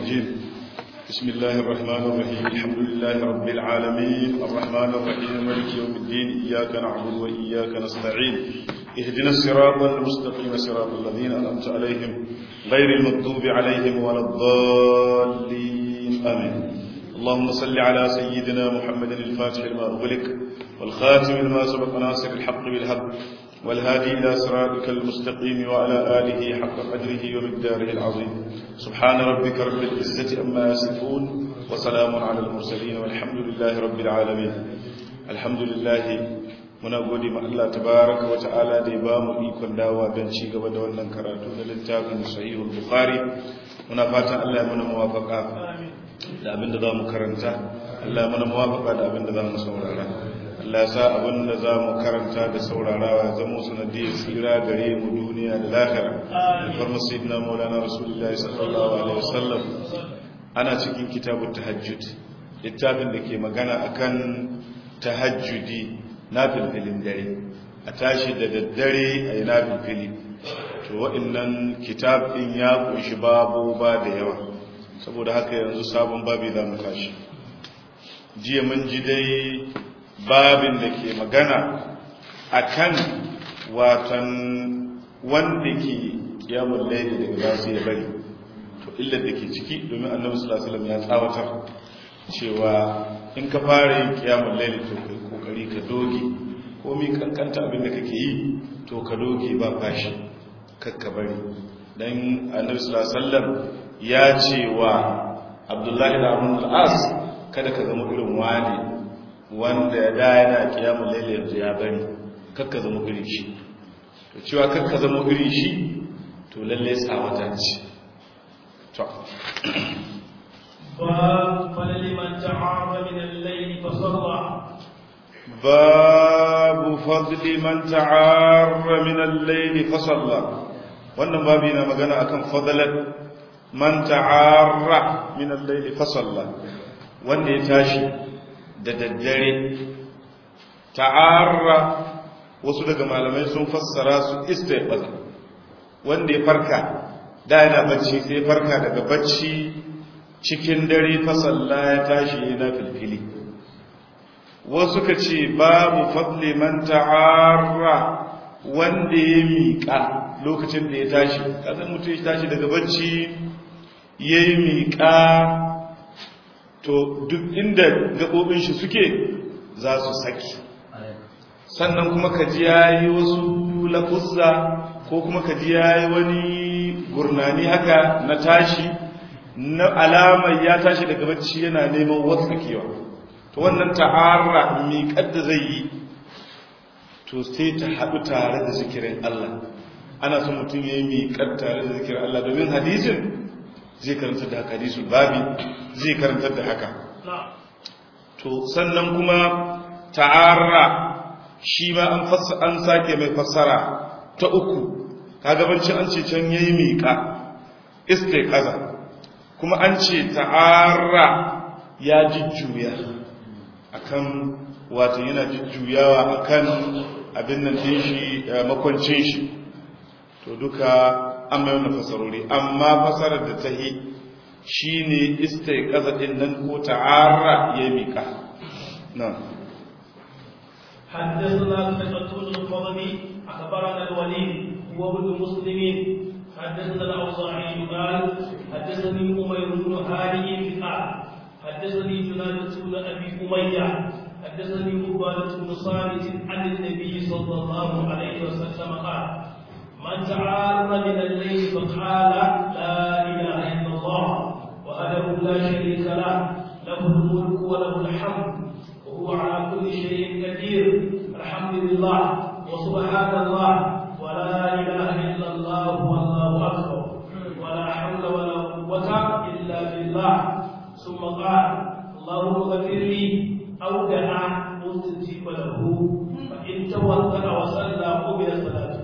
الرجيم بسم الله الرحمن الرحيم الحمد لله رب العالمين الرحمن الرحيم مالك يوم الدين إياك نعبد وإياك نستعين اهدنا الصراط المستقيم صراط الذين أنعمت عليهم غير المغضوب عليهم ولا الضالين آمين اللهم صل على سيدنا محمد الفاتح لما أغلق والخاتم لما سبق ناصر الحق بالحق والهادي إلى صراطك المستقيم وعلى آله حق قدره ومقداره العظيم سبحان ربك رب العزة أما يصفون وسلام على المرسلين والحمد لله رب العالمين الحمد لله muna gode ma Allah tabaraka wa ta'ala da ya bamu ikon dawa don ci gaba da wannan karatu na littafin sahihul bukhari muna fatan Allah ya mana muwafaqa da abin da zamu karanta Allah ya mana muwafaqa da abin da zamu saurara Allah ya sa abin da zamu karanta da saurarawa ya zama sanadiyar tsira gare mu duniya da lahira farma sayyidina maulana rasulullahi sallallahu alaihi wasallam ana cikin kitabut tahajjud littafin da ke magana akan tahajjudi na filfilin dare a tashi da daddare a yi na filfili to waɗannan kitab ɗin ya ƙunshi babu ba da yawa saboda haka yanzu sabon babi za mu tashi jiya mun ji dai babin da ke magana a kan watan wanda ke kiyamun laili daga za su ya bari to illar da ke ciki domin annabi sallallahu alaihi wasallam ya tsawatar cewa in ka fara yin kiyamun laili to kai kokari ka doge komi kankanta abin da kake yi to ka doge ba fashi kakka bari dan annabi sallallahu alaihi wasallam ya ce wa abdullahi da abun al-as kada ka zama irin wani wanda ya da yana kiyamun laili yanzu ya bari kakka zama irin shi to cewa kakka zama irin shi to lalle tsawata ce to باب فلمن تعار من الليل فصلى باب فضل من تعار من الليل فصلى wannan babi na magana akan fadlan man ta'arra min al-layl fa salla wanda ya tashi da daddare ta'arra wasu daga malamai sun fassara su istiqbal wanda ya farka da yana bacci sai farka daga bacci cikin dare fa salla ya tashi yana filfili wasu ka ce babu fadli man ta'arra wanda ya miƙa lokacin da ya tashi kasan mutum ya tashi daga bacci ya yi miƙa to duk inda gaɓoɓin shi suke za su saki sannan kuma ka ji ya yi wasu lafuzza ko kuma ka ji ya yi wani gurnani haka na tashi na alamar ya tashi daga bacci yana neman wasu kewa to wannan ta'arra miƙar da zai yi to sai ta haɗu tare da zikirin Allah ana son mutum ya yi miƙar tare da zikirin Allah domin hadisin zai karanta da haka hadisul babi zai karanta da haka to sannan kuma ta'arra shi ma an an sake mai fassara ta uku kaga bancin an ce can yayi miƙa istiqaza kuma an ce ta'arra ya jujjuya akan wato yana jujjuyawa akan abin nan din shi makwancin shi to duka an mai wannan fasarori amma fasarar da ta yi shine istiqaza din nan ko ta'arra ya mika na'am حدثنا سنة الفضل أخبرنا الوليد هو ابن مسلم حدثنا الأوزاعي قال حدثني أمير بن هانئ قال حدثني جنادة بن أبي أمية حدثني عبادة بن صامت عن النبي صلى الله عليه وسلم قال من تعار من الليل فقال لا إله إلا الله وحده لا شريك له له الملك وله الحمد وهو على كل شيء قدير الحمد لله وسبحان الله ولا إله إلا الله والله أكبر ولا حول ولا قوة إلا بالله ثم قال اللهم اغفر لي أو دعا مستجيب له فإن توكل وصلى قبل صلاته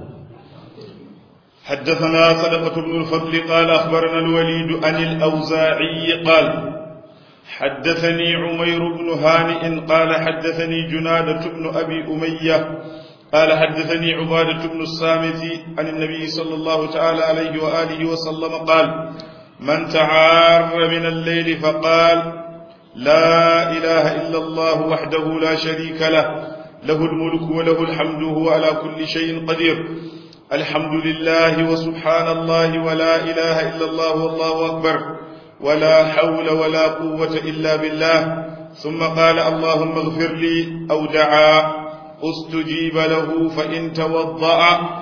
حدثنا صدقة بن الفضل قال أخبرنا الوليد عن الأوزاعي قال حدثني عمير بن هانئ قال حدثني جنادة بن أبي أمية قال حدثني عبادة بن الصامت عن النبي صلى الله تعالى عليه وآله وسلم قال من تعار من الليل فقال لا إله إلا الله وحده لا شريك له له الملك وله الحمد هو على كل شيء قدير الحمد لله وسبحان الله ولا إله إلا الله والله أكبر ولا حول ولا قوة إلا بالله ثم قال اللهم اغفر لي أو دعا استجيب له فإن توضأ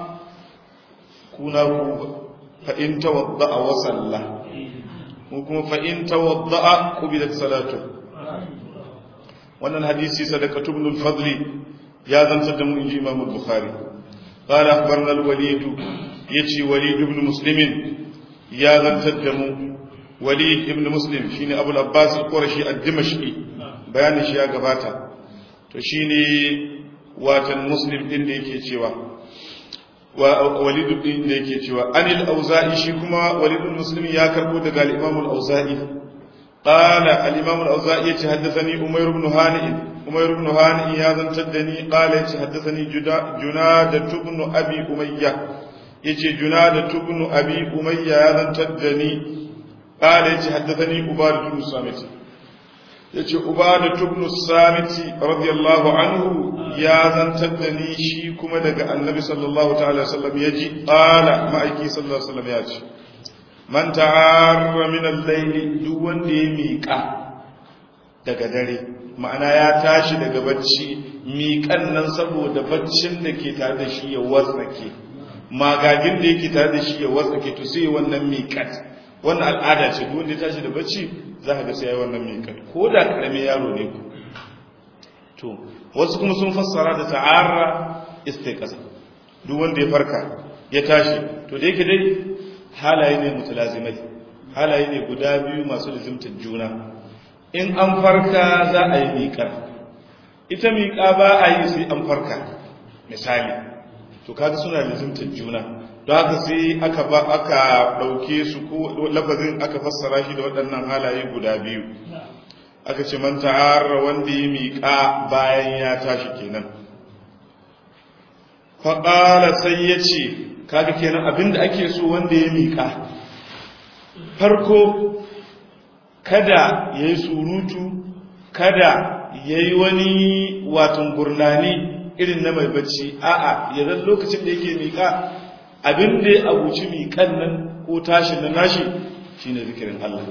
كنا فإن توضأ وصلى وكما فإن توضأ قبلت صلاته wannan hadisi sadaqatu ibn al-fadl ya zantar da mu inji imam al-bukhari qala akhbarna al-walid yace walid ibn muslim ya zantar da mu walid ibn muslim shine abul abbas al-qurashi ad-dimashqi bayanin shi ya gabata to shine watan muslim din da yake cewa wa walid din da yake cewa anil auza'i shi kuma walid ibn muslim ya karbo daga al-imam al-auza'i قال الإمام الأوزاعي حدثني أمير بن هانئ أمير بن هانئ يا زنتدني قال حدثني جنادة بن أبي أمية يجي جنادة بن أبي أمية يا زنتدني قال حدثني عبادة بن الصامت yace ubadatu ibn samiti radiyallahu anhu ya zantar da ni shi kuma daga annabi sallallahu ta'ala wasallam yaji qala ma'aiki sallallahu alaihi wasallam ya ce man ta'arra min al-layli duk wanda ya miƙa daga dare ma'ana ya tashi daga bacci miƙan nan saboda baccin da ke tare da shi ya wasake magagin da yake tare da shi ya wasake to sai wannan miƙat wannan al'ada ce duk wanda ya tashi da bacci za ka ga sai ya wannan miƙat ko da karame yaro ne ku to wasu kuma sun fassara da ta'arra istiqasa duk wanda ya farka ya tashi to da yake dai halaye ne mutalazimai halaye ne guda biyu masu lazimtar juna in an farka za a yi miƙar ita miƙa ba a yi sai an farka misali to kaga suna lazimtar juna don haka sai aka ba aka ɗauke su ko lafazin aka fassara shi da waɗannan halaye guda biyu aka ce man ta'arra wanda ya miƙa bayan ya tashi kenan faƙala sai ya ce kaga kenan abinda ake so wanda ya miƙa farko kada ya yi surutu kada ya yi wani watan gurnani irin na mai bacci a'a ya zan lokacin da yake miƙa abinda ya abuci miƙan nan ko tashin na nashi shine zikirin Allah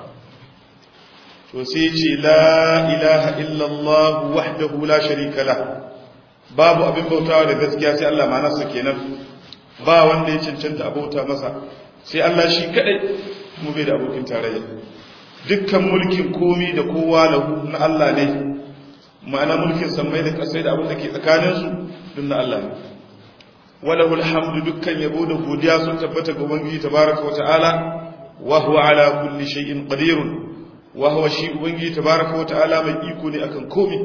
to sai ce la ilaha illallah wahdahu la sharika la babu abin bautawa da gaskiya sai Allah ma nasa kenan ba wanda ya cancanta abauta masa sai Allah shi kadai kuma bai da abokin tarayya dukkan mulkin komi da kowa lahu na Allah ne ma'ana mulkin sammai da kasai da abin da ke tsakanin su duk na Allah ne walahu alhamdu dukkan yabo da godiya sun tabbata ga ubangiji tabaraka wa ta'ala wa huwa ala kulli shay'in qadir wa huwa shi ubangiji tabaraka wa ta'ala mai iko ne akan komi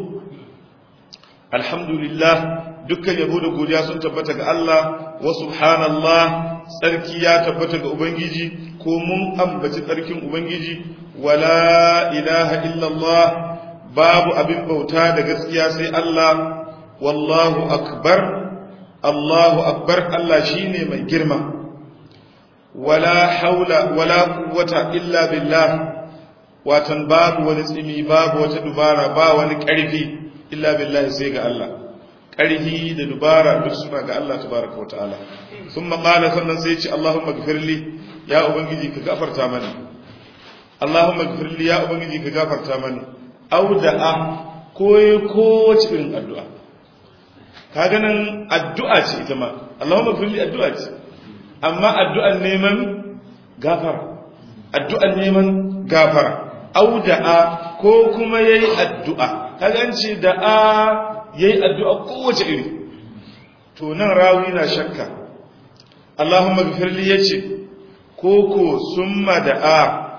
alhamdulillah dukkan yabo da godiya sun tabbata ga Allah wa subhanallah tsarki ya tabbata ga ubangiji ko mun ambaci tsarkin ubangiji wala ilaha illallah babu abin bauta da gaskiya sai Allah wallahu akbar Allahu akbar Allah shine mai girma wala haula wala quwwata illa billah watan babu wani tsimi babu wata dubara ba wani ƙarfi illa billahi sai ga Allah ƙarfi da dubara duk suna ga Allah tabaraka wa ta'ala sun maƙala sannan sai ce Allahumma gafirli ya ubangiji ka gafarta mani Allahumma gafirli ya ubangiji ka gafarta mani auda'a ko kowace irin addu'a ka ganin addu'a ce ita ma Allahumma gafirli addu'a ce amma addu'an neman gafara addu'an neman gafara auda'a ko kuma yayi addu'a kaga ce da'a yayi addu'a kowace iri to nan rawi na shakka Allahumma ghfirli yace koko summa da'a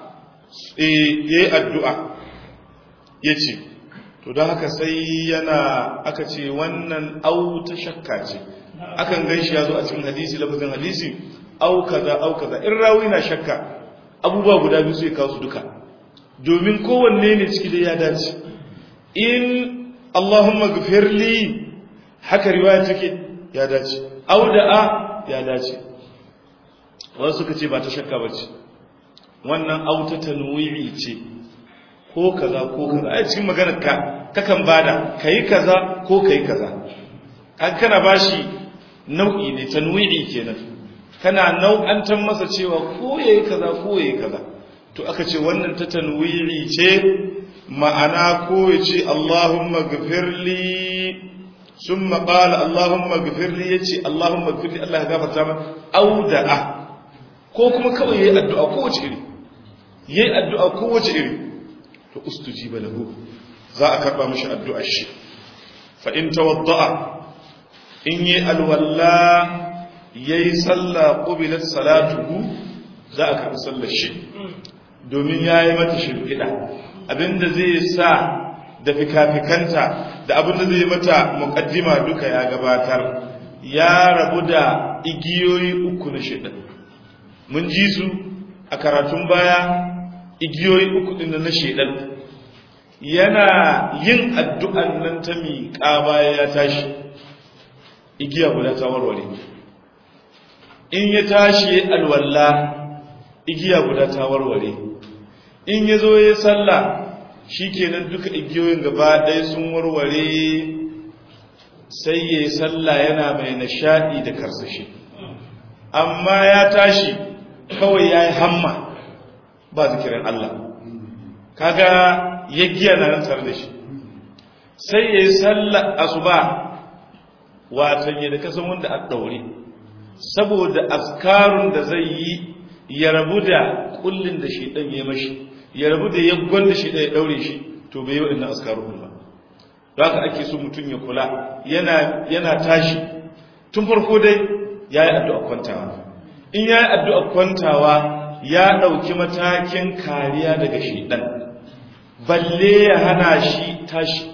eh yayi addu'a yace to don haka sai yana aka ce wannan au ta shakka ce akan ganshi yazo a cikin hadisi lafazin hadisi au kaza au kaza in rawi na shakka abubuwa guda biyu sai kawo su duka domin kowanne ne ciki da ya dace in Allahumma gafirli haka riwaya take ya dace auda'a ya dace wasu suka ce ba ta shakka bace wannan auta tanwi'i ce ko kaza ko kaza a cikin maganar ka kakan bada kai kaza ko kai kaza kan kana bashi nau'i ne tanwi'i kenan kana nau'antar masa cewa ko yayi kaza ko yayi kaza to aka ce wannan ta tanwi'i ce ma'ana ko ya ce Allahumma gafirli sun maƙala Allahumma gafirli ya ce Allahumma gafirli Allah ya gafarta ma auda'a ko kuma kawai ya yi addu'a kowace iri ya yi addu'a kowace iri to ustuji ba lahu za a karɓa mashi addu'ar shi fa'in tawadda'a in yi alwalla ya yi sallah ƙubilar salatuhu za a karɓi sallar shi domin ya yi mata shirfiɗa abinda zai sa da fikafikanta da abinda zai mata mukaddima duka ya gabatar ya rabu da igiyoyi uku na shaidan mun ji su a karatun baya igiyoyi uku din na shaidan yana yin addu'an nan ta miƙa baya ya tashi igiya guda ta warware in ya tashi alwalla igiya guda ta warware in ya zo ya sallah shi kenan duka igiyoyin gaba ɗaya sun warware sai ya yi sallah yana mai nishaɗi da karsashi amma ya tashi kawai ya yi hamma ba zikirin Allah kaga ya giya na nan tare da shi sai ya yi sallah asuba watan ya da kasan wanda a ɗaure saboda askarun da zai yi ya rabu da kullin da shi ɗan ya mashi ya rabu da yaggon da shi ɗaya ɗaure shi to bai yi waɗannan askarun ba da haka ake so mutum ya kula yana tashi tun farko dai ya yi addu'a kwantawa in ya yi addu'a kwantawa ya ɗauki matakin kariya daga shi ɗan balle ya hana shi tashi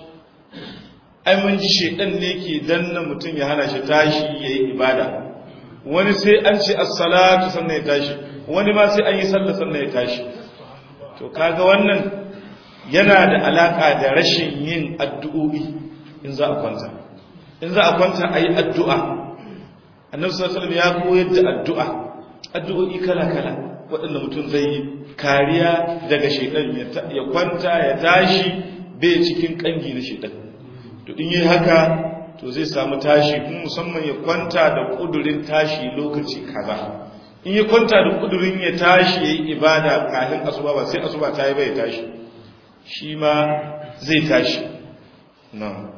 ai mun ji shi ɗan ne ke danna mutum ya hana shi tashi ya yi ibada wani sai an ce assalatu sannan ya tashi wani ma sai an yi sallah sannan ya tashi to kaga wannan yana da alaka da rashin yin addu'o'i in za a kwanta in za a kwanta a yi addu'a annabi sallallahu ya koyar da addu'a addu'o'i kala-kala waɗanda mutum zai yi kariya daga shaidan ya kwanta ya tashi bai cikin kangi na shaidan to in yi haka to zai samu tashi kuma musamman ya kwanta da kudurin tashi lokaci kaza in ya kwanta da kudurin ya tashi ya yi ibada kafin asuba ba sai asuba ta yi bai tashi shi ma zai tashi na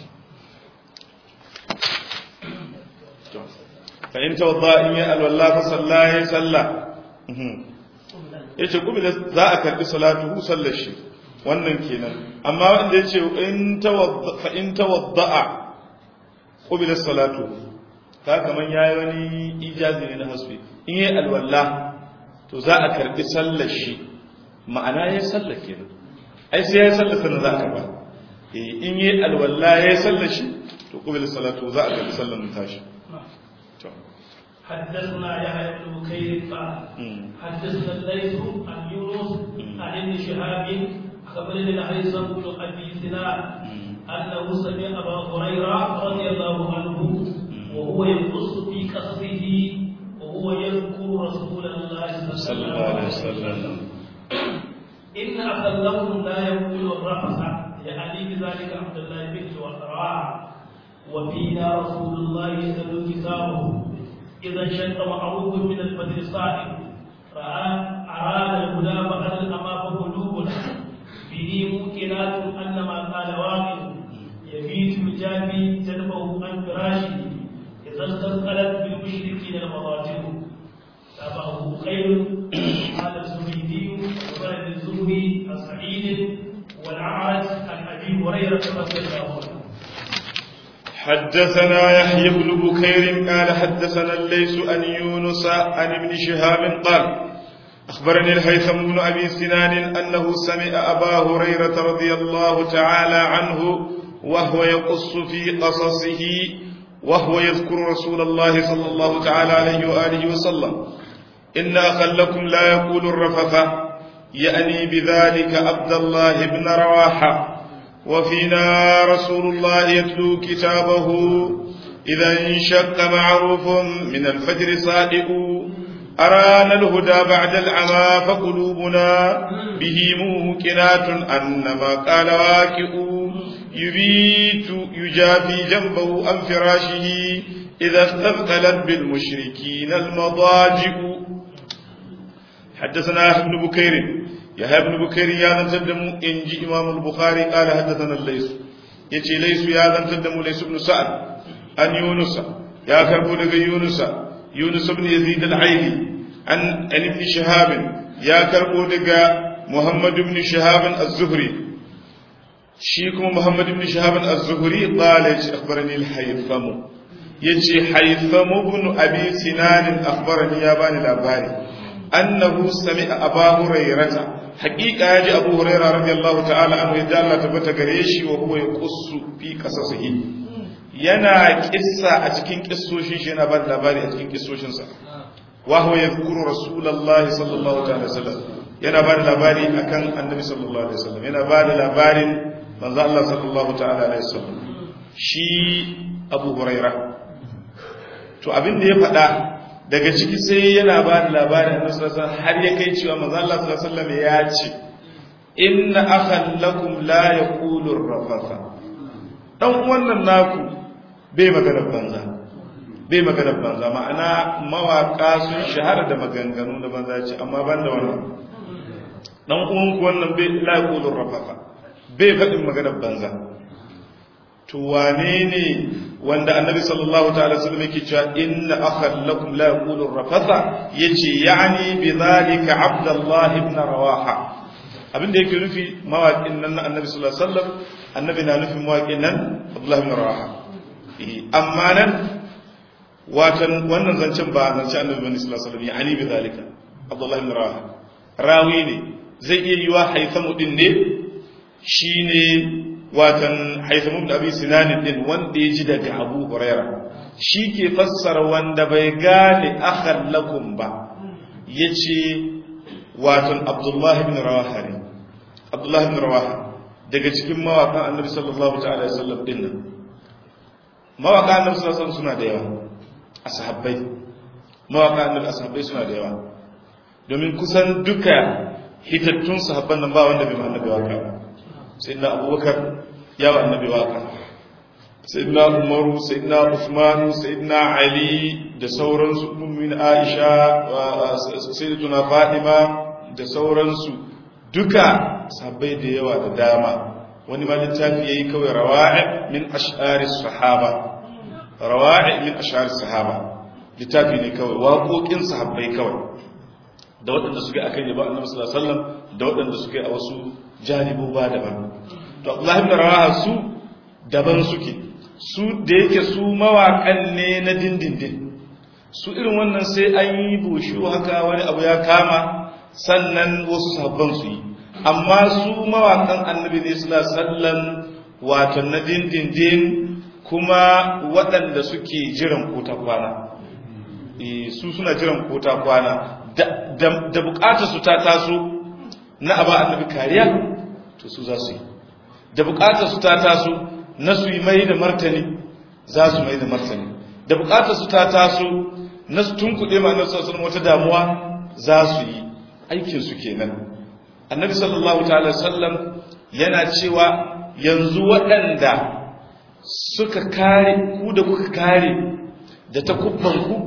fa'in tawadda in yi alwallah fa salla ya salla ya ce kuma za a karbi salatu hu sallar shi wannan kenan amma wanda ya ce fa'in tawadda'a ƙubilar salatu ta kaman ya yi wani ijazi ne na hasbi in yi alwallah to za a karbi sallar shi ma'ana ya sallar kenan ai sai ya sallar sannan za a karba in yi alwallah ya sallar shi to ƙubilar salatu za a karbi sallar tashi حدثنا يحيى بن بكير قال حدثنا الليث عن يونس عن ابن شهاب خبرني الهيثم بن ابي سنان انه سمع ابا هريره رضي الله عنه وهو يقص في قصره وهو يذكر رسول الله صلى الله عليه وسلم ان اخذهم لا يقول الرفث يعني بذلك عبد الله بن وقراء وفينا رسول الله يتلو كتابه إذا انشق معروف من الفجر صائم أراد الغلام على الأمام قلوبنا به موكلات أن ما قال واقع يبيت الجافي جنبه عن فراشه إذا استثقلت بالمشركين المضاجع تابعه خير قال الزبيدي وولد الزهري السعيد والعرج عن أبي هريرة رضي الله عنه حدثنا يحيى بن بكير قال حدثنا الليث عن يونس عن ابن شهاب قال أخبرني الهيثم بن أبي سنان أنه سمع أبا هريرة رضي الله تعالى عنه وهو يقص في قصصه وهو يذكر رسول الله صلى الله تعالى عليه وآله وسلم إن أخا لكم لا يقول الرفث يأني بذلك عبد الله بن رواحة وفينا رسول الله يتلو كتابه إذا انشق معروف من الفجر صادق أرانا الهدى بعد العمى فقلوبنا به موقنات أن ما قال واكئ يبيت يجافي جنبه عن فراشه إذا استثقلت بالمشركين المضاجئ حدثنا ابن بكير يا ابن بكير يا ذن تدم إنجي إمام البخاري قال حدثنا الليث يتي ليس يا ذن تدم ليس بن سعد أن يونس يا كربو دغ يونس يونس بن يزيد العيلي عن عن ابن شهاب يا كربو دغ محمد بن شهاب الزهري شيكم محمد بن شهاب الزهري قال أخبرني الحيثم يتي حيثم بن أبي سنان أخبرني يا بني الأباري أنه سمع أبا هريرة حقيقة يجي أبو هريرة رضي الله تعالى عنه يدى الله تبت قريشي وهو يقص في قصصه yana kissa a cikin kissoshin shi yana ba da labari a cikin kissoshinsa wa huwa yadhkuru rasulullahi sallallahu alaihi wasallam yana ba da labari akan annabi sallallahu alaihi wasallam yana ba da labarin manzo Allah sallallahu ta'ala alaihi wasallam shi Abu Huraira to abin da ya faɗa daga ciki sai yana ba da labarin annabi sallallahu alaihi wasallam har ya kai cewa manzo Allah sallallahu alaihi wasallam ya ce inna akhan lakum la yaqulu rafatha dan wannan naku bai maganar banza bai maganar banza ma'ana mawaka sun shahara da maganganu na banza ce amma ban da wannan dan uwanku wannan bai la yaqulu rafatha bai faɗin maganar banza to wane ne wanda annabi sallallahu ta'ala sallam yake cewa inna akhan lakum la yaqulu rafatha yace yani bi zalika abdullah ibn rawaha abinda yake nufi mawaƙin nan na annabi sallallahu alaihi wasallam annabi na nufin mawaƙin nan abdullah ibn rawaha amma nan watan wannan zancen ba zancen annabi bane sallallahu alaihi wasallam yani bi zalika abdullah ibn rawaha rawi ne zai iya yiwa haithamu din ne shine watan haithamu ibn abi sinan din wanda ya ji daga abu huraira shi ke fassara wanda bai gane akhan lakum ba yace watan abdullah ibn rawaha ne abdullah ibn rawaha daga cikin mawaƙan annabi sallallahu ta'ala alaihi wasallam din nan mawaƙan annabi sallallahu alaihi wasallam suna da yawa ashabbai mawaƙan annabi ashabbai suna da yawa domin kusan duka hitattun sahabban nan ba wanda bai ma annabi waka ba sayyidina abubakar ya wa annabi waka sayyidina umaru sayyidina usman sayyidina ali da sauransu ummin aisha sayyidatuna fatima da sauransu duka sahabbai da yawa da dama wani ma littafi yayi kawai rawa'i min ash'ari sahaba rawa'i min ash'ari sahaba littafi ne kawai waƙoƙin sahabbai kawai da waɗanda suke akan yaba annabi sallallahu alaihi wasallam da waɗanda suke a wasu janibu ba daban to Abdullah ibn Rawaha su daban suke su da yake su mawaƙan ne na dindindin su irin wannan sai an yi bushu haka wani abu ya kama sannan wasu sabban su yi amma su mawaƙan annabi ne suna sallan wato na dindindin kuma waɗanda suke jiran kota kwana su suna jiran kota kwana da bukatar su ta taso na aba annabi kariya to su za su yi da bukatar su ta taso na su yi mai da martani za su mai da martani da bukatar su ta taso na su tunkuɗe ma annabi sallallahu wata damuwa za su yi aikin su kenan annabi sallallahu ta'ala sallam yana cewa yanzu waɗanda suka kare ku da kuka kare da takubban ku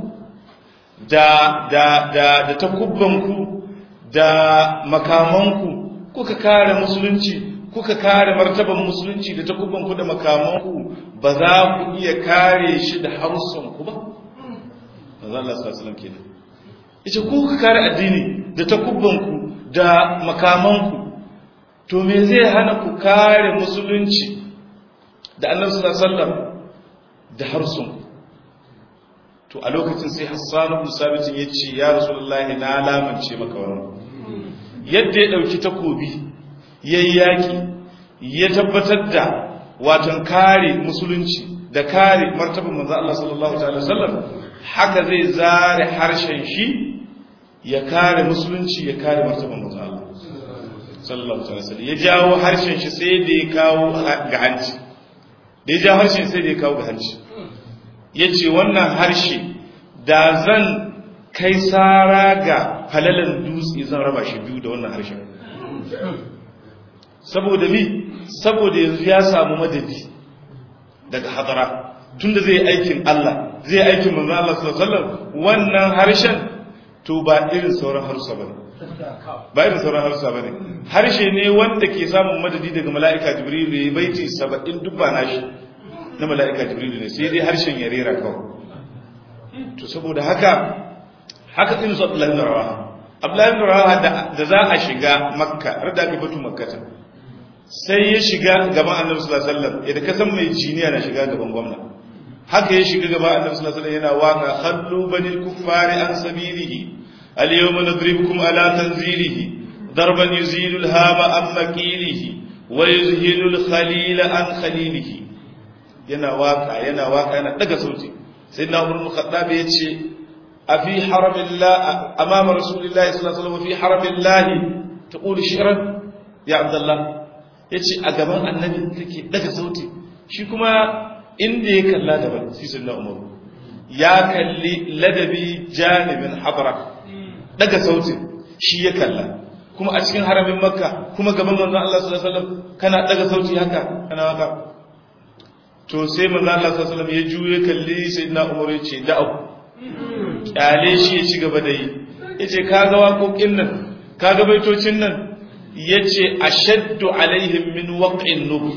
da da da da takubbanku da makamanku kuka kare musulunci kuka kare martaban musulunci da takubbanku da makamanku ba za ku iya kare shi da harsunku ba manzo Allah sallallahu alaihi wasallam kenan yace ku kuka kare addini da takubbanku da makamanku to me zai hana ku kare musulunci da Annabi sallallahu alaihi wasallam da harsunku to a lokacin sai Hassan ibn Sabit ya ce ya Rasulullahi na lamance maka wannan yadda ya dauki takobi yayi yaki ya tabbatar da watan kare musulunci da kare martaban manzo Allah sallallahu alaihi wasallam haka zai zare harshen shi ya kare musulunci ya kare martaban manzo Allah sallallahu alaihi wasallam ya jawo harshen shi sai da ya kawo ga hanci da ya jawo harshen sai da ya kawo ga hanci ya ce wannan harshe da zan kai sara ga falalan dutse zan raba shi biyu da wannan harshen saboda mi saboda yanzu ya samu madadi daga hadara tunda zai aikin Allah zai aikin manzo Allah sallallahu alaihi wasallam wannan harshen to ba irin sauran harsa bane ba irin sauran harsa bane harshe ne wanda ke samun madadi daga mala'ika jibril ya baiti 70 duk ba nashi na mala'ika jibril ne sai dai harshen ya rera kawai to saboda haka haka din su Abdullahi ibn Rawaha Abdullahi ibn Rawaha da za a shiga Makka rada aka batu Makkata sai ya shiga gaban Annabi sallallahu alaihi wasallam idan ka san mai jiniya na shiga gaban gwamna haka ya shiga gaban Annabi sallallahu alaihi wasallam yana waka khallu banil kuffari an sabilihi al yawma nadribukum ala tanzilihi darban yuzilu al hama an maqilihi wa yuzhilu al khalila an khalilihi yana waka yana waka yana daga sauti sayyidina Umar bin Khattab yace أفي حرم الله أمام رسول الله صلى الله عليه وسلم في حرم الله تقول شعرا يا عبد الله yace a gaban annabi take daga sauti shi kuma inda ya kalla daban sai sunna umar ya kalli ladabi janibin habra daga sauti shi ya kalla kuma a cikin haramin makka kuma gaban manzon Allah sallallahu alaihi wasallam kana daga sauti haka kana haka to sai manzon Allah sallallahu alaihi wasallam ya juye kalli sayyidina umar ya ce da'u kyale shi ya ci gaba da yi ya ce kaga waƙoƙin nan kaga baitocin nan ya ce a shaddu alaihim min waƙin nubu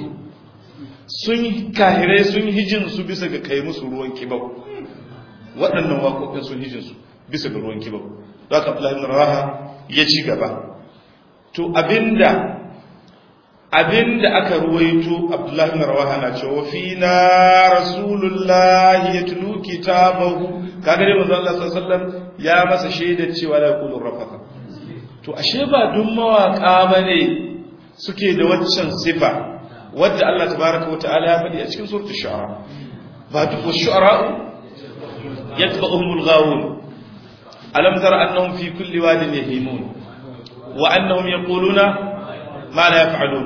sun kahirai sun hijin su bisa ga kai musu ruwan kibau waɗannan waƙoƙin sun hijin su bisa ga ruwan kibau za ka fi raha ya ci gaba to abinda abinda aka ruwaito abdullahi bin rawaha na cewa fina rasulullahi yatlu kitabahu kaga dai manzo Allah sallallahu alaihi wasallam ya masa shaida cewa la yaqulu rafaka to ashe ba duk mawaka bane suke da waccan sifa wadda Allah tabaaraka wa ta'ala ya faɗi a cikin suratul shu'ara ba duk shu'ara yatba'uhumul ghawun alam tara annahum fi kulli wadin yahimun wa annahum yaquluna ma la yaf'alun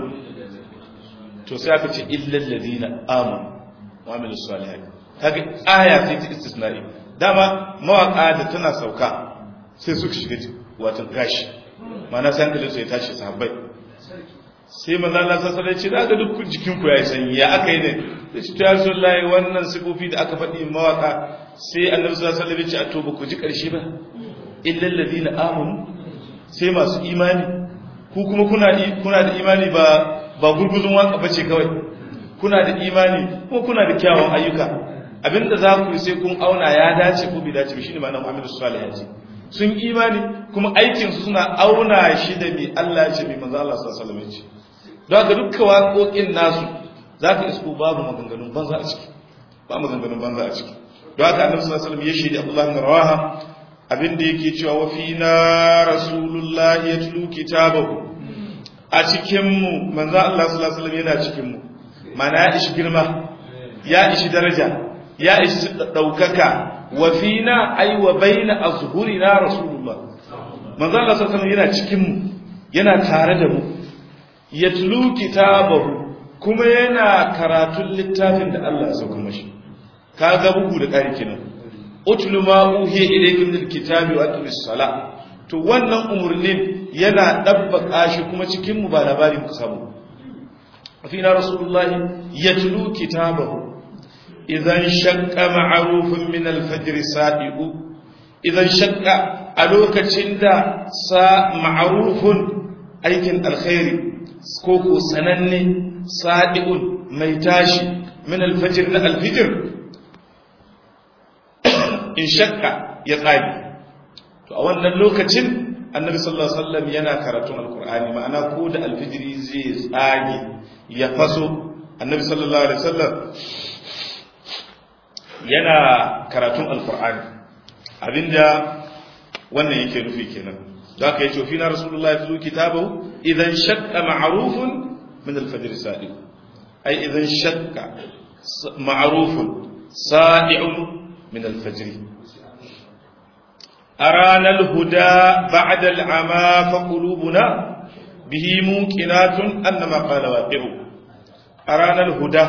to sai aka ce illal ladina amanu wa amilus salihat kaga aya sai ta istisna'i dama mawaka da tana sauka sai suka shiga watan gashi mana sai hankalin su ya tashi sahabbai sai manzo Allah sallallahu alaihi wasallam ya ce duk jikin ku yayi sanyi ya aka yi ne sai ce ya rasulullahi wannan sifofi da aka faɗi mawaka sai annabi sallallahu alaihi wasallam ya ce a to ba ku ji karshe ba illal ladina amanu sai masu imani ku kuma kuna kuna da imani ba ba gurguzun waka bace kawai kuna da imani kuma kuna da kyawun ayyuka abinda za ku yi sai kun auna ya dace ko bai dace ba shine ma'anar Muhammadu sallallahu alaihi wasallam sun imani kuma aikin su suna auna shi da mai Allah ya ce mai manzo Allah sallallahu alaihi wasallam ya ce don haka dukkan waƙoƙin nasu zaka isko babu maganganun banza a ciki ba maganganun banza a ciki don haka annabi sallallahu alaihi wasallam ya shaidi Abdullah bin Rawaha abinda yake cewa wa fina rasulullahi yatlu kitabahu a cikin mu manzo Allah sallallahu alaihi wasallam yana cikin mu mana ya ishi girma ya ishi daraja ya ishi daukaka wa fina ay wa baina azhurina rasulullah manzo Allah sallallahu alaihi yana cikin mu yana tare da mu yatlu kitabahu kuma yana karatun littafin da Allah ya sauka mashi kaga bugu da ƙari kenan utlu ma uhiya ilayka min alkitabi wa aqimis sala to wannan umurnin yana dabbaka shi kuma cikin mu ba labari muka samu fina rasulullahi yatlu kitabahu idan shakka ma'arufin min alfajr sa'iqu idan shakka a lokacin da sa ma'arufun aikin alkhairi ko ko sananne sa'iqun mai tashi min alfajr na alfijr in shakka ya tsari to a wannan lokacin annabi sallallahu alaihi wasallam yana karatun alqur'ani ma'ana ko da alfijiri zai tsage ya faso annabi sallallahu alaihi wasallam yana karatun alkur'ani abinda wannan yake nufi kenan da aka yi tofi na rasulullah ya tuzo kitabahu idan shakka ma'arufun min alfajir sadiq ai idan shakka ma'arufun sadi'un min alfajir أرانا الهدى بعد العمى فقلوبنا به موقنات أنما قال واقع أرانا الهدى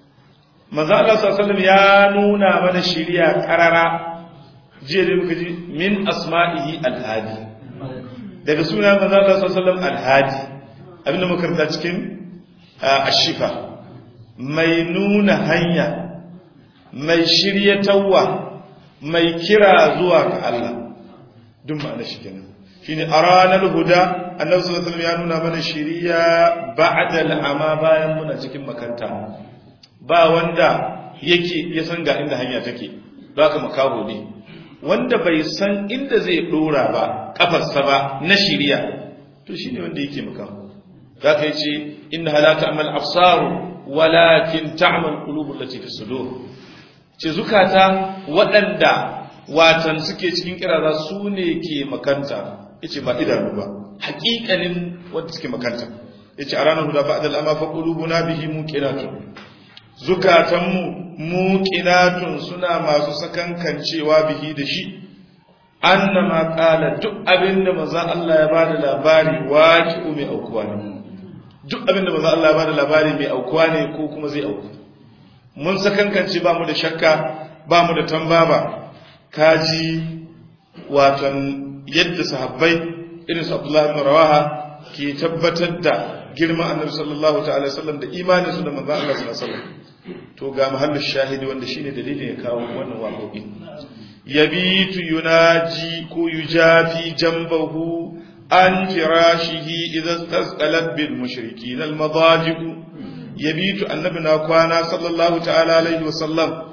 manzo Allah sallallahu alaihi ya nuna mana shiriya karara jiya da muka ji min asma'ihi al-hadi daga sunan manzo Allah sallallahu alaihi wasallam al-hadi abinda muka karanta cikin ashifa mai nuna hanya mai shiryatawa mai kira zuwa ga Allah duk ma'ana shi kenan shine a ranar huda annabi sallallahu alaihi ya nuna mana shiriya ba'da al'ama bayan muna cikin makanta ba wanda yake ya san ga inda hanya take ka makaho ne wanda bai san inda zai dora ba kafarsa ba na shiriya to shine wanda yake makaho zaka yace inna la ta'mal absaru walakin ta'mal qulubul lati fi sudur ce zukata waɗanda watan suke cikin kiraza su ne ke makanta yace ba idanu ba haƙiƙanin wanda suke makanta yace a ranar huda ba'da al'ama fa qulubuna bihi muqinatun zukatanmu muqinatun suna masu sakankancewa bihi da shi annama qala duk abinda manzo Allah ya bada labari waqi'u mai aukuwa ne duk abinda manzo Allah ya bada labari mai aukuwa ne ko kuma zai auku mun sakankance ba mu da shakka ba mu da tambaba kaji watan yadda sahabbai irin su Abdullah ibn Rawaha ke tabbatar da girman Annabi sallallahu ta'ala sallam da imanin su da manzo Allah sallallahu alaihi wasallam to ga mahallin shahidi wanda shine dalilin ya kawo wannan waƙoƙi yabitu yunaji ko yujafi jambahu an firashihi idza tasqalat bil mushrikin al madajiq yabitu annabi na kwana sallallahu ta'ala alaihi wasallam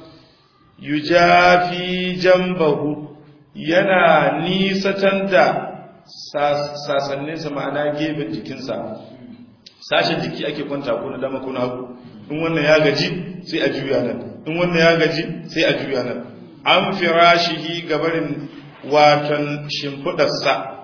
yujafi jambahu yana nisatan da sasanninsa ma'ana gefen jikinsa sashen jiki ake kwanta ko na dama ko na hagu in wannan ya gaji sai a juya nan in wannan ya gaji sai a juya nan an firashihi gabarin watan shimfidarsa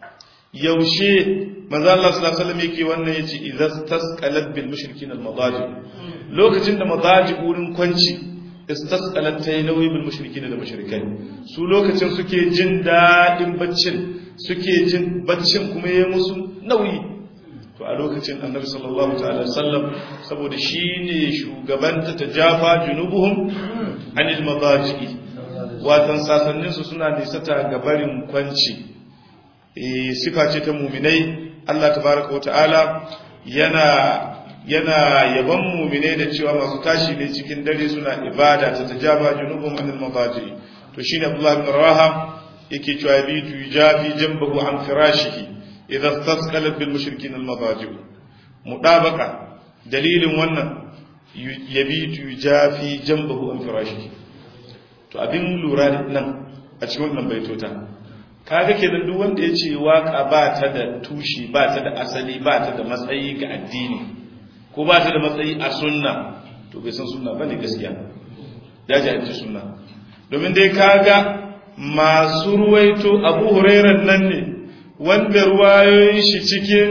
yaushe manzo Allah sallallahu alaihi wasallam yake wannan yace idza tasqalat bil mushrikin al madaji lokacin da madaji wurin kwanci istasqalat tay nauyi bil mushrikin da mushrikai su lokacin suke jin dadin baccin suke jin baccin kuma yayi musu nauyi to a lokacin annabi sallallahu ta'ala sallam saboda shine shugabanta tajafa junubuhum anil madaji watan sasannin su suna nisata gabarin kwanci eh sifa ce ta mu'minai Allah tabaraka wa ta'ala yana yana yaban mu'minai da cewa masu tashi ne cikin dare suna ibada ta tajaba junubuhum anil madaji to shine Abdullah ibn Rawaha yake cewa bitu yujafi jambahu an firashihi idza tasqalat bil mushrikin al madaji mudabaka dalilin wannan yabitu yujafi jambahu an firashihi to abin lura nan a cikin wannan baitota kaga kenan duk wanda yace waka ba ta da tushi ba ta da asali ba ta da matsayi ga addini ko ba ta da matsayi a sunna to bai san sunna bane gaskiya ya ji sunna domin dai kaga masu ruwaito abu hurairar nan ne wanda ruwayoyin shi cikin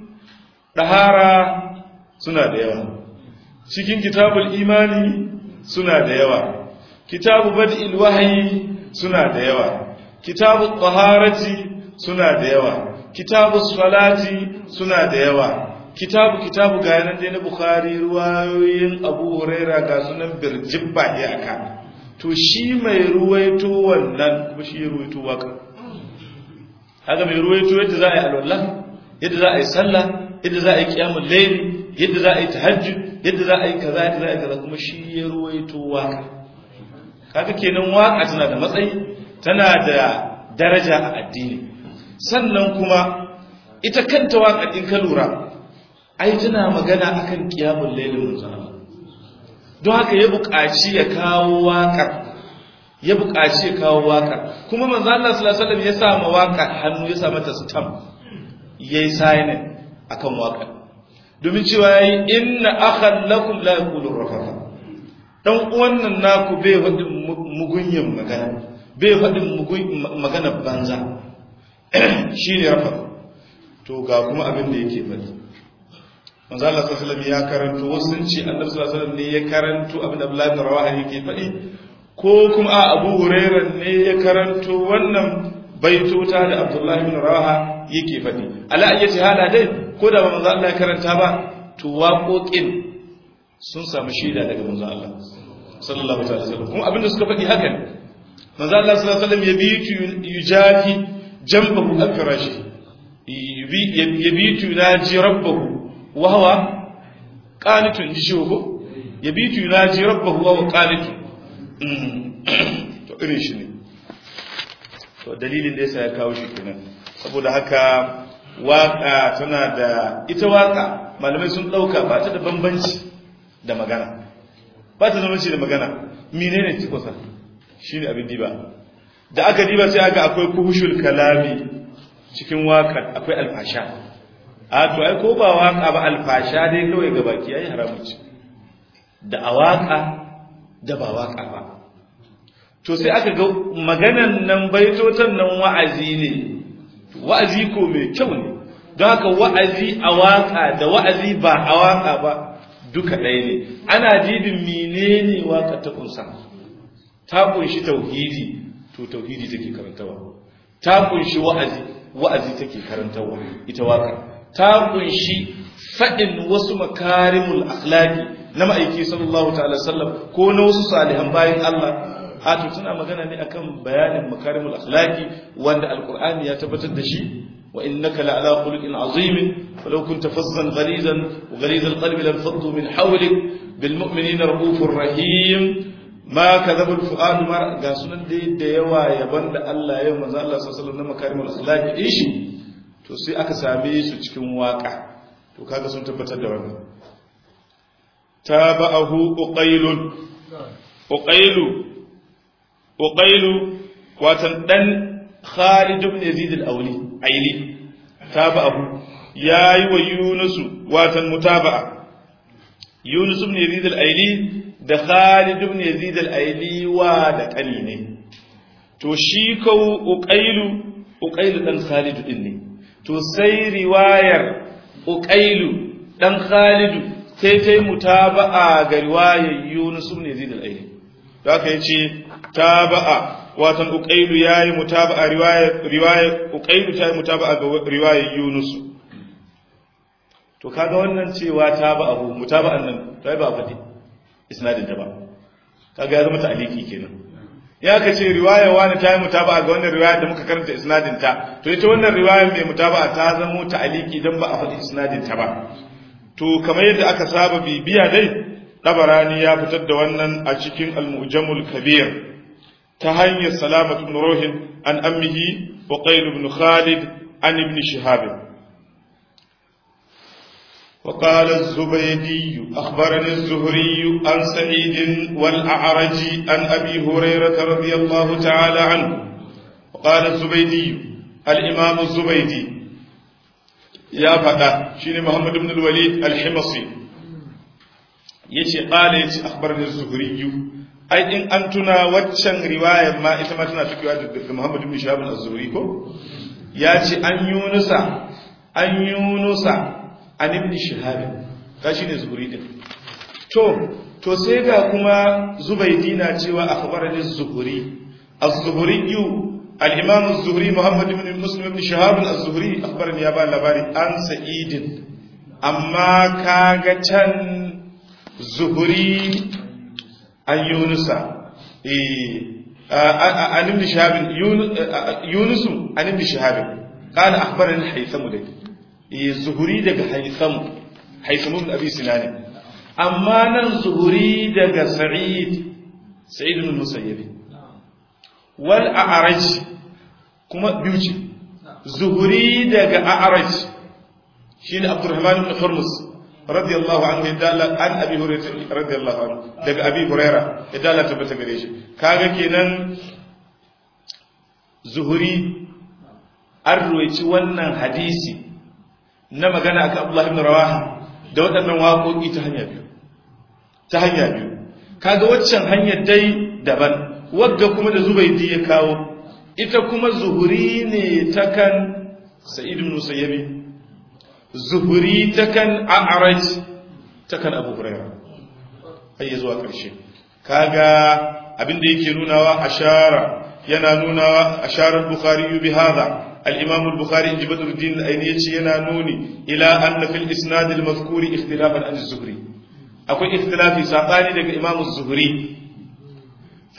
ɗahara suna da yawa cikin kitabul imani suna da yawa kitabu bad'il wahayi suna da yawa kitabu taharati suna da yawa kitabu salati suna da yawa kitabu kitabu ga yanan dai na bukhari ruwayoyin abu huraira ga sunan birjibba iyaka to shi mai ruwaito wannan kuma shi ya ruwaito waka haka mai ruwaito yadda za a yi alwallah yadda za a yi sallah yadda za a yi kiyamun laili yadda za a yi tahajjud yadda za a yi kaza yadda za a yi kaza kuma shi ya ruwaito waka kaga kenan waka tana da matsayi tana da daraja a addini sannan kuma ita kanta waka din ka lura ai tana magana akan kiyamun lailin manzon don haka ya buƙaci ya kawo waƙar ya buƙaci ya kawo waƙar kuma manzo Allah sallallahu alaihi wasallam ya sa ma waƙar hannu ya sa mata stamp yayi sign akan waƙar domin cewa yayi inna akhan lakum la yaqulu rafafa dan uwan nan naku bai faɗin mugunyin magana bai faɗin magana banza shine rafafa to ga kuma abin da yake faɗi manzo Allah sallallahu alaihi ya karanto wasu sun ce Annabi sallallahu alaihi ne ya karanto abin da Abdullah bin Rawaha yake faɗi ko kuma a Abu Hurairah ne ya karanto wannan baitota da Abdullah bin Rawaha yake faɗi ala ayyati hala dai ko da manzo Allah ya karanta ba to waƙoƙin sun samu shaida daga manzo Allah sallallahu alaihi wasallam kuma abin da suka faɗi haka ne manzo Allah sallallahu alaihi wasallam yabitu yujahi jambahu al-firashi yabitu naji rabbahu wa huwa qanitun ji shi ko yabitu naji rabbahu wa huwa qanitun to irin shi ne to dalilin da yasa ya kawo shi kenan saboda haka waka tana da ita waka malamai sun dauka ba ta da bambanci da magana ba ta zama da magana menene tikosa shine abin diba da aka diba sai aka akwai kuhushul kalami cikin wakar akwai alfasha a to ai ko ba waka ba alfasha dai kawai ga baki yayi haramun ci da a waka da ba waka ba to sai aka ga maganan nan baitotan nan wa'azi ne wa'azi ko mai kyau ne don haka wa'azi a waka da wa'azi ba a waka ba duka ɗaya ne ana jibin menene waka ta kunsa ta kunshi tauhidi to tauhidi take karantawa ta kunshi wa'azi wa'azi take karantawa ita waka ta kunshi faɗin wasu makarimul akhlaqi na ma'aiki sallallahu ta'ala sallam ko na wasu salihan bayan Allah a to tana magana ne akan bayanin makarimul akhlaqi wanda alqur'ani ya tabbatar da shi wa innaka la'ala khuluqin azim falau kunta fazzan ghalizan wa ghaliz alqalbi lam faddu min hawlik bil mu'minina raufur rahim ma kadhaba al fuad mar ga sunan dai da yawa yaban da Allah ya manzo Allah sallallahu alaihi wasallam na makarimul akhlaqi din shi to sai aka same su cikin waka to kaga sun tabbatar da wannan tabahu uqailun uqailu uqailu watan dan Khalid ibn Yazid al-Awli aili tabahu yayi wa Yunus watan mutaba'a Yunus ibn Yazid al-Aili da Khalid ibn Yazid al-Aili wa da kani ne to shi kau uqailu uqailu dan Khalid din ne to sai riwayar uqailu dan Khalid sai ta yi mutaba'a ga riwayar Yunus ibn Yazid al-Aili da aka yace taba'a watan uqailu yayi mutaba'a riwayar riwayar uqailu ta yi mutaba'a ga riwayar Yunus to kaga wannan cewa taba'ahu mutaba'an nan sai ba fadi isnadin ta ba kaga ya zama ta'aliki kenan ya ka ce riwaya wani ta yi mutaba'a ga wannan riwaya da muka karanta isnadin ta to ita wannan riwaya mai mutaba'a ta zama ta'aliki dan ba a faɗi isnadin ta ba to kamar yadda aka saba bibiya dai dabarani ya fitar da wannan a cikin al-mu'jamul kabir ta hanyar salamatu ibn ruhin an ammihi wa qayl ibn khalid an ibn shihab وقال الزبيدي أخبرني الزهري عن سعيد والأعرج عن أبي هريرة رضي الله تعالى عنه وقال الزبيدي الإمام الزبيدي يا فتى شين محمد بن الوليد الحمصي يشي قال يشي أخبرني الزهري أي إن أنتنا واتشن رواية ما إتما تنا تكوى محمد بن شهاب الزهري كو ياشي أن يونس أن يونس an ibn shihab ka shine zuhuri din to to sai ga kuma zubaydi na cewa akhbarani zuhuri az-zuhuri al-imam az-zuhri muhammad ibn muslim ibn shihab az-zuhri akhbarani ya ba labari an sa'id amma kaga can zuhuri an yunusa eh an ibn shihab yunus an ibn shihab قال أخبرني الحيثم دي zuhuri daga haitham haitham ibn abi sinan amma nan zuhuri daga sa'id sa'id ibn musayyib wal a'raj kuma biyu ce zuhuri daga a'raj shine abdurrahman ibn hurmus radiyallahu anhu yadalla an abi hurairah radiyallahu anhu daga abi hurairah yadalla tabbata gare shi kaga kenan zuhuri an ruwaici wannan hadisi na magana akan Abdullah ibn Rawaha da waɗannan waƙoƙi ta hanya biyu ta hanya biyu kaga waccan hanyar dai daban wadda kuma da Zubaydi ya kawo ita kuma zuhuri ne ta kan Sa'id ibn Musayyibi zuhuri ta kan A'raj ta kan Abu Hurairah har zuwa ƙarshe kaga abin da yake nunawa ashara yana nunawa asharar Bukhari bi hadha الإمام البخاري إن بدر الدين الأيني ينانوني إلى أن في الإسناد المذكور اختلافا عن الزهري أكو اختلاف ساقاني لك إمام الزهري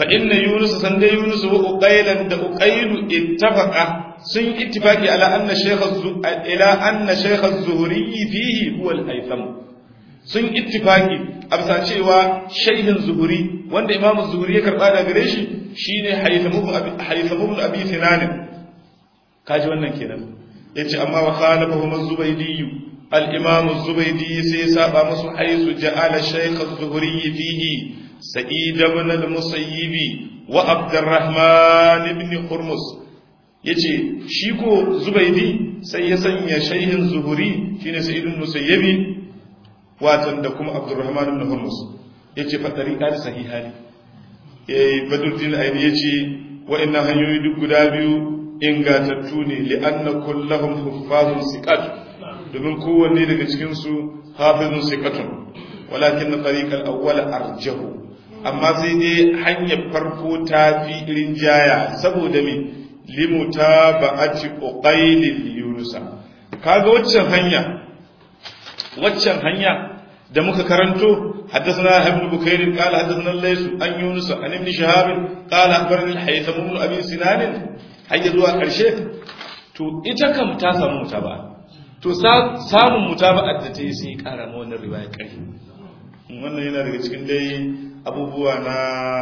fa inna yunus san dai yunus wa uqaylan da uqaylu ittafaqa sun ittifaqi ala anna shaykh ila anna shaykh az-zuhri fihi huwa al-haytham sun ittifaqi a bisa cewa shaykhin zuhri wanda imam az-zuhri ya karba daga gare shi shine haytham ibn abi haytham ibn abi sinan kaji wannan kenan yace amma wa khalafahu az-zubaydi al-imam az-zubaydi sai saba musu haythu ja'ala shaykh az-zuhri fihi sa'id ibn al-musayyib wa abdurrahman ibn hurmus yace shi ko zubaydi sai ya sanya shaykhin zuhri shine sa'id ibn musayyibi watan da kuma abdurrahman ibn hurmus yace fa tariqa sahihani eh badruddin aini yace wa'annan hanyoyi duk guda biyu ingatattu ne li'anna kullahum huffazun siqat domin kowanne daga cikin su hafizun siqatun walakin tariqal awwal arjahu amma sai dai hanyar farko ta fi rinjaya saboda me limutaba'ati uqailil yunusa kaga waccan hanya waccan hanya da muka karanto حدثنا ابن بكير قال حدثنا الليث عن يونس عن ابن شهاب قال اخبرني الحيثم بن ابي سنان har zuwa ƙarshe to ita kam ta samu mutaba to samun mutaba da ta yi sai ƙara ma wannan riwaya ƙarfi wannan yana daga cikin dai abubuwa na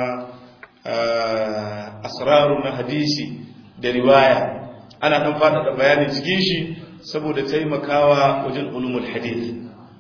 asraru na hadisi da riwaya ana ɗan faɗaɗa bayani cikin shi saboda taimakawa wajen ulumul hadith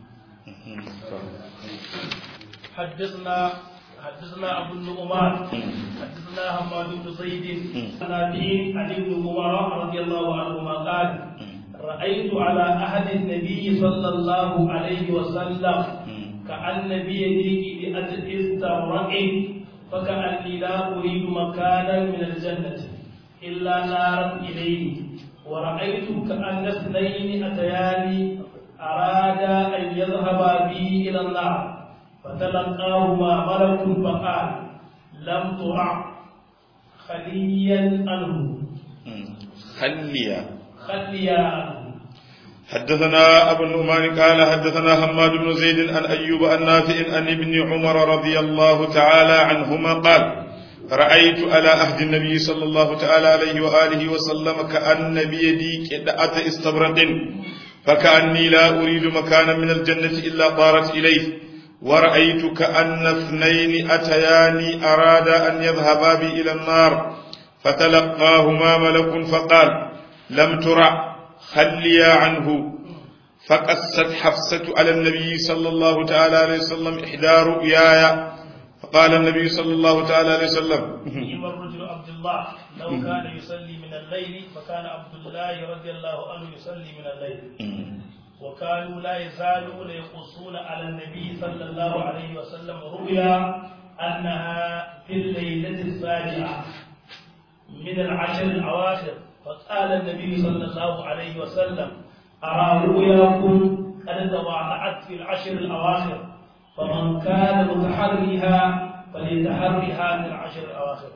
حدثنا حدثنا ابو النعمان حدثنا حماد بن زيد عن ابي عن ابن عمر رضي الله عنهما قال رايت على احد النبي صلى الله عليه وسلم كان بيدي استبرق فكاني لا اريد مكانا من الجنه الا نارا اليه ورايت كان اثنين اتياني ارادا ان يذهبا بي الى النار فتلقاهما ملك فقال لم ترع خليا عنه خليا خليا عنه حدثنا أبو النعمان قال حدثنا حماد بن زيد عن أيوب النافع عن ابن عمر رضي الله تعالى عنهما قال رأيت على عهد النبي صلى الله تعالى عليه وآله وسلم كأن بيدي كدأة استبرق فكأني لا أريد مكانا من الجنة إلا طارت إليه ورأيت كأن اثنين أتياني أرادا أن يذهبا بي إلى النار فتلقاهما ملك فقال لم ترع خليا عنه فقست حفصة على النبي صلى الله تعالى عليه وسلم إحدى رؤياي فقال النبي صلى الله تعالى عليه وسلم نعم الرجل عبد الله لو كان يصلي من الليل فكان عبد الله رضي الله عنه يصلي من الليل وكانوا لا يزالون يقصون على النبي صلى الله عليه وسلم رؤيا أنها في الليلة السابعة من العشر الأواخر فقال النبي صلى الله عليه وسلم أرى رؤياكم قد تواضعت في العشر الأواخر فمن كان متحريها فليتحرها في العشر الأواخر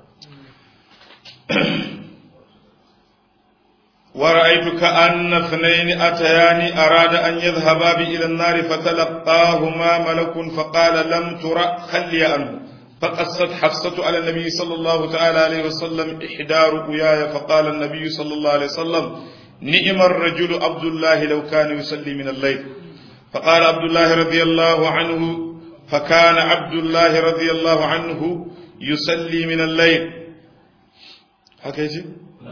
ورأيت كأن اثنين أتيان أراد أن يذهبا بي إلى النار فتلقاهما ملك فقال لم ترى خلي عنه فقصت حفصة على النبي صلى الله تعالى عليه وسلم إحدى رؤياي فقال النبي صلى الله عليه وسلم نئم الرجل عبد الله لو كان يصلي من الليل فقال عبد الله رضي الله عنه فكان عبد الله رضي الله عنه يصلي من الليل هكذا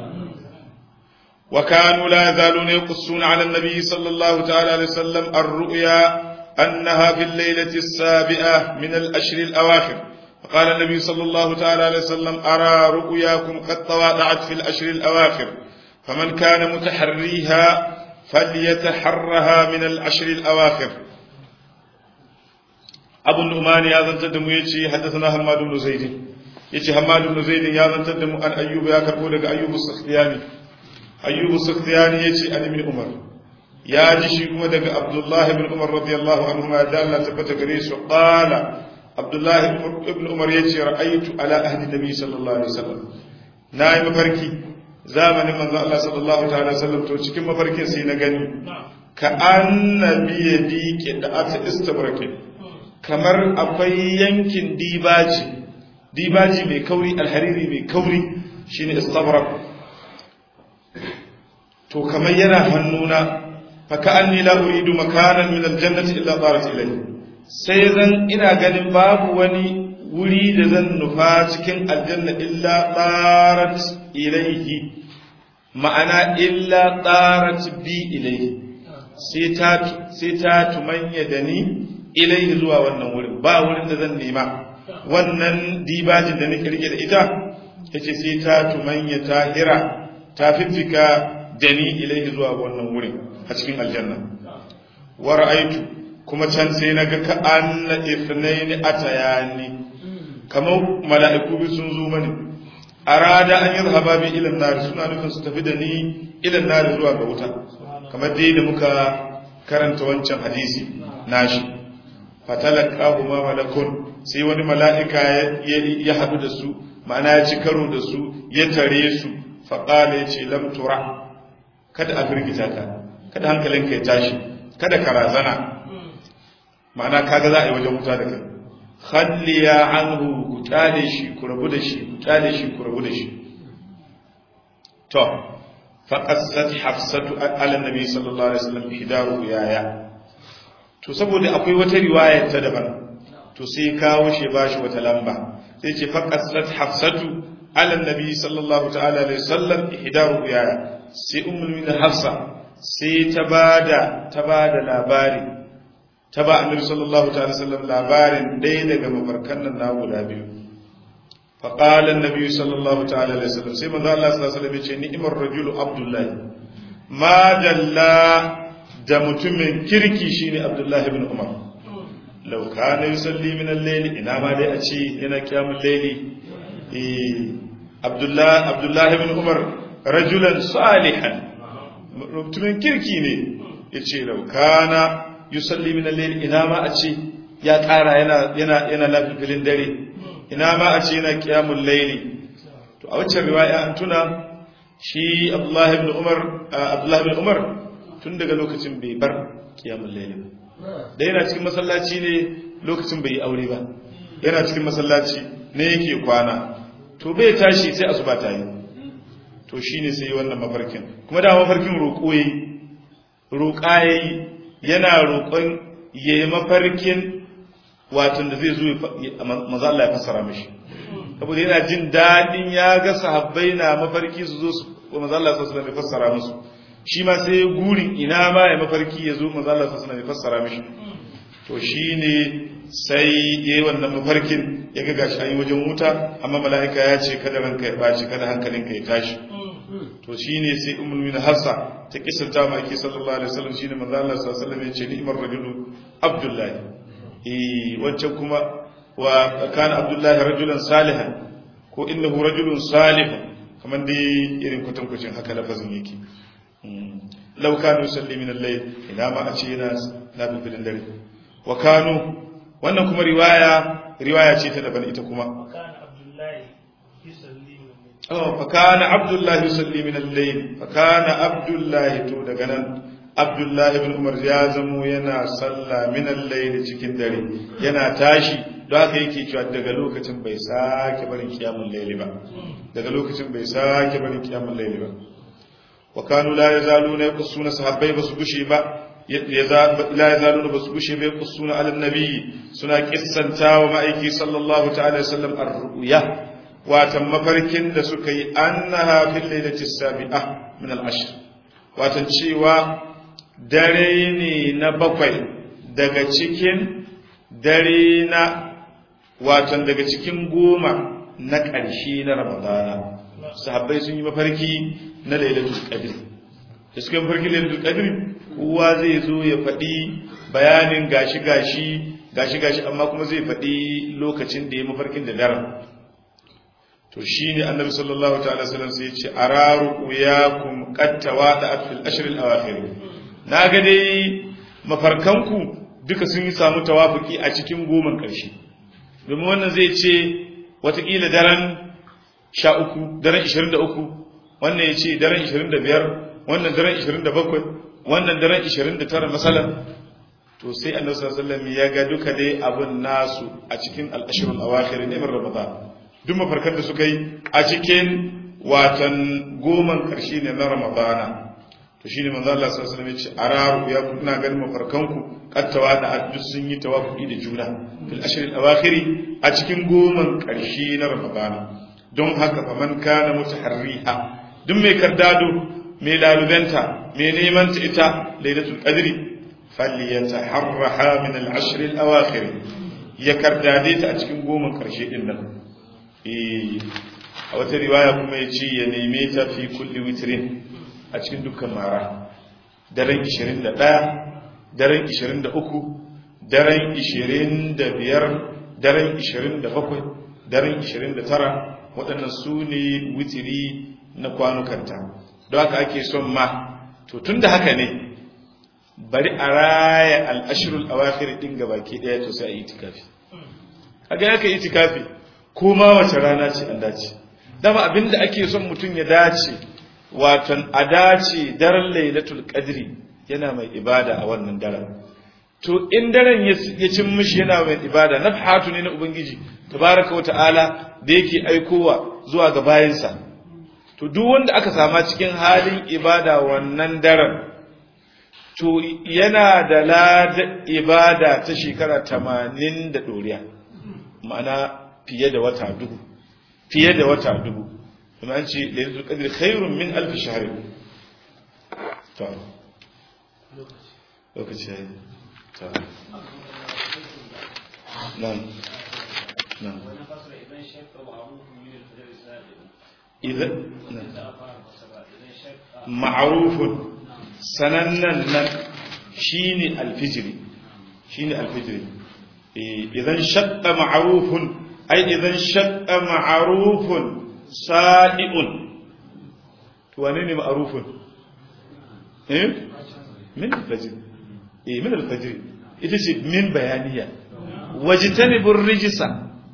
وكانوا لا يزالون يقصون على النبي صلى الله تعالى عليه وسلم الرؤيا أنها في الليلة السابعة من الأشر الأواخر فقال النبي صلى الله تعالى عليه وسلم أرى رؤياكم قد تواضعت في الأشر الأواخر فمن كان متحريها فليتحرها من الأشر الأواخر أبو النعمان يا ذن تدم يجي حدثنا حماد بن زيد يجي حماد بن زيد يا ذن تدم أن أيوب يا كربو أيوب السختياني ayyubu sufyani yace an ibn umar ya ji shi kuma daga abdullah ibn umar radiyallahu anhu ma da Allah tabbata gare su qala abdullah ibn umar yace ra'aytu ala ahdi nabi sallallahu alaihi wasallam nayi mafarki zamanin manzo Allah sallallahu ta'ala alaihi wasallam to cikin mafarkin sai na gani ka annabi yadi da ata istabrake kamar akwai yankin dibaji dibaji mai kauri alhariri mai kauri shine istabrak to kamar yana hannuna fa ka'anni la uridu makanan min aljannati illa tarat ilayhi sai zan ina ganin babu wani wuri da zan nufa cikin aljanna illa tarat ilayhi ma'ana illa tarat bi ilayhi sai ta sai ta tumanya da ni ilayhi zuwa wannan wurin ba wurin da zan nema wannan dibajin da nake rike da ita yace sai ta tumanya ta hira ta fiffika da ni ilaihi zuwa wannan wurin a cikin aljanna wa ra'aitu kuma can sai naga ka anna ithnaini atayani kamar mala'iku bi sun zo mani arada an yadhhaba bi ila nar suna nufin su tafi da ni ila nar zuwa ga wuta kamar dai da muka karanta wancan hadisi nashi fatalaqahu ma malakun sai wani mala'ika ya haɗu da su ma'ana ya ci karo da su ya tare su faƙala ya ce lamtura kada a firgita ka kada hankalinka ya tashi kada ka razana ma'ana kaga za a yi wajen wuta da kai khalliya anhu ku tale shi ku rabu da shi ku tale shi ku rabu da shi to faqassat hafsatu ala nabi sallallahu alaihi wasallam hidaru yaya to saboda akwai wata riwaya ta daban to sai kawo shi ba shi wata lamba sai ce faqasat hafsatu ala nabi sallallahu ta'ala alaihi wasallam ihdaru ya sai ummul min hafsa sai ta bada ta bada labari ta ba annabi sallallahu ta'ala sallam labarin ɗaya daga mafarkan nan na guda biyu fa qala annabi sallallahu ta'ala alaihi wasallam sai manzo Allah sallallahu alaihi wasallam ya ce ni'mar rajulu abdullah ma dalla da mutumin kirki shine abdullahi ibn umar lau kana yusalli min al-layli ina ma dai a ce yana kiyamul layli eh abdullahi abdullahi ibn umar rajulan salihan mutumin kirki ne yace lau kana yusalli min al-layli ina ma a ce ya ƙara yana yana yana lafilin dare ina ma a ce yana kiyamul layli to a wacce riwaya an tuna shi abdullahi ibn umar abdullahi ibn umar tun daga lokacin bai bar kiyamul layli ba da yana cikin masallaci ne lokacin bai yi aure ba yana cikin masallaci ne yake kwana to bai tashi sai asuba ta yi to shine sai wannan mafarkin kuma da mafarkin roƙo yayi roƙa yayi yana roƙon yayi mafarkin watan da zai zo manzo Allah ya fassara mishi saboda yana jin dadin ya ga sahabbai na mafarki su zo su manzo Allah sallallahu alaihi wasallam ya fassara musu shi ma sai gurin ina ma ya mafarki ya zo manzo Allah sallallahu alaihi fassara mishi to shine sai yayi wannan mafarkin ya ga gashi ayi wajen wuta amma mala'ika ya ce kada ranka ya baci kada hankalinka ya tashi to shine sai ummul mu'minin Hafsa ta kisanta ma ake sallallahu alaihi wasallam shine manzo Allah sallallahu alaihi wasallam ya ce ni'mar rajulu Abdullahi eh wancan kuma wa kana Abdullahi rajulan salihan ko innahu rajulun salihun kamar dai irin kwatankwacin haka lafazin yake lau kanu salli min al-layl ina ma a ce yana nafilin dare wa kanu wannan kuma riwaya riwaya ce ta daban ita kuma oh fa kana abdullahi yusalli min al-layl fa kana abdullahi to daga nan abdullahi ibn umar ya zamo yana salla min al-layl cikin dare yana tashi don haka yake cewa daga lokacin bai sake barin kiyamul layli ba daga lokacin bai sake barin kiyamul layli ba وكانوا لا يزالون يقصون صحابي بس بشي با لا يزالون بس بشي يقصون على النبي سنا قصن تاو مايكي صلى الله تعالى وسلم الرؤيا واتم مفركين da suka yi annaha fil lailati sabi'ah min al-ashr watan cewa dare ne na bakwai daga cikin dare na watan daga cikin goma na ƙarshe na ramadana sahabbai sun yi mafarki na lailatul qadr da suka yi mafarki lailatul qadr kowa zai zo ya faɗi bayanin gashi gashi gashi gashi amma kuma zai faɗi lokacin da ya mafarkin da daren to shine annabi sallallahu ta'ala sallam sai ya ce araru uyakum qad tawada'at fil ashr al awakhir naga dai mafarkanku duka sun yi samu tawafuki a cikin goman ƙarshe domin wannan zai ce watakila daren sha uku daren ishirin da uku wannan ya ce daren ishirin da biyar wannan daren ishirin da bakwai wannan daren ishirin da tara masalan to sai annabi sallallahu alaihi wasallam ya ga duka dai abun nasu a cikin al-ashrul awakhir ne min ramadan duk mafarkan da suka yi a cikin watan goman karshe ne na ramadana to shine manzo Allah sallallahu alaihi wasallam ya ce araru ya kuna ganin mafarkanku kattawa da duk sun yi tawafuki da juna fil ashr al awakhir a cikin goman karshe na ramadana don haka fa man kana mutaharriha duk mai kardado mai lalubenta mai neman ta ita lailatul qadri falyataharraha min al ashr al awakhir ya kardade ta a cikin goman karshe din nan eh a wata riwaya kuma ya ce ya neme ta fi kulli witrin a cikin dukkan mara daren 21 daren 23 daren 25 daren 27 daren 29 waɗannan su ne witiri na kwanukanta don haka ake son ma to tun da haka ne bari a raya al'ashirul awakhir ɗin gabaki ɗaya to sai a yi itikafi haka ya ka yi itikafi ko ma wace rana ce an dace dama abinda ake son mutum ya dace watan a dace daren lailatul qadri yana mai ibada a wannan daren to in daren ya cin mishi yana mai ibada nafhatu ne na ubangiji tabaraka wa ta'ala da yake aikowa zuwa ga bayansa to duk wanda aka sama cikin halin ibada wannan daren to yana da lada ibada ta shekara tamanin da ɗoriya ma'ana fiye da wata dubu fiye da wata dubu kuma an ce lailatul qadr khairun min alf shahr to lokaci yayi to nan nan idan ma'rufun sanannan nan shine alfijiri shine alfijiri idan shaqqa ma'rufun ai idan shaqqa ma'rufun sa'i'un to wane ne ma'rufun eh min alfajr eh min alfajr ita ce min bayaniya wajtanibur rijsa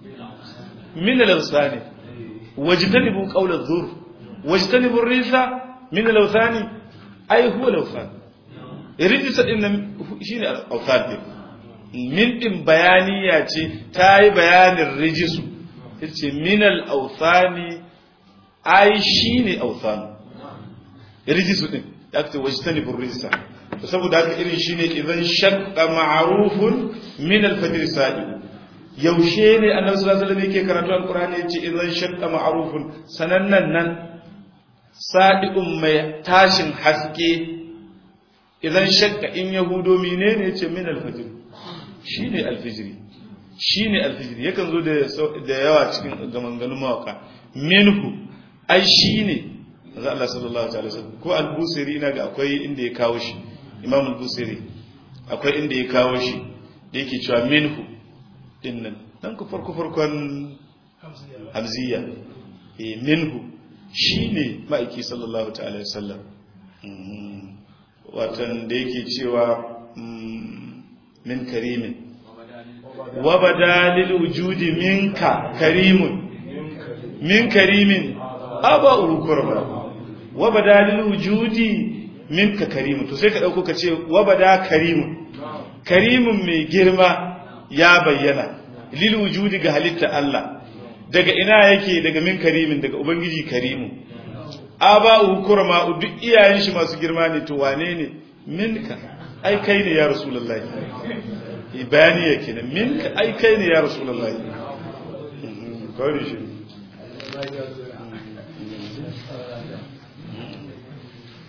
min al-awsani wajtanibu qawl adh-dhur wajtanibur rijsa min al-awsani ai huwa al-awsan rijsa din nan shine al-awsan min din bayaniya ce ta yi bayanin rijisu ita ce min al-awsani ai shine awsan rijisu din ya ce wajtanibur rijsa saboda haka irin shine idan shaqqa ma'rufun min al-fajr sa'i yaushe ne annabi sallallahu alaihi wasallam yake karatu alqur'ani yace idan shaqqa ma'rufun sanannan nan sadiqun mai tashin haske idan shaqqa in yahudo menene yace min al-fajr shine al-fajr shine al-fajr yakan zo da da yawa cikin gamanganun mawaka minhu ai shine manzo Allah sallallahu alaihi wasallam ko al-busiri ina ga akwai inda ya kawo shi imam al-busiri akwai inda ya kawo shi da yake cewa minhu dinnan dan ku farko farkon hamziya eh minhu shine ma'aiki sallallahu ta'ala wasallam watan da yake cewa min karimin wa badalil wujudi minka karimun min karimin aba urkurba wa badalil wujudi minka karimun to sai ka dauko ka ce wa bada karimun karimun mai girma ya bayyana lil wujudi ga halitta Allah daga ina yake daga min karimin daga ubangiji karimu aba kurma duk iyayen shi masu girma ne to wane ne minka ai kai ne ya rasulullahi bayani yake ne minka ai kai ne ya rasulullahi kawai shi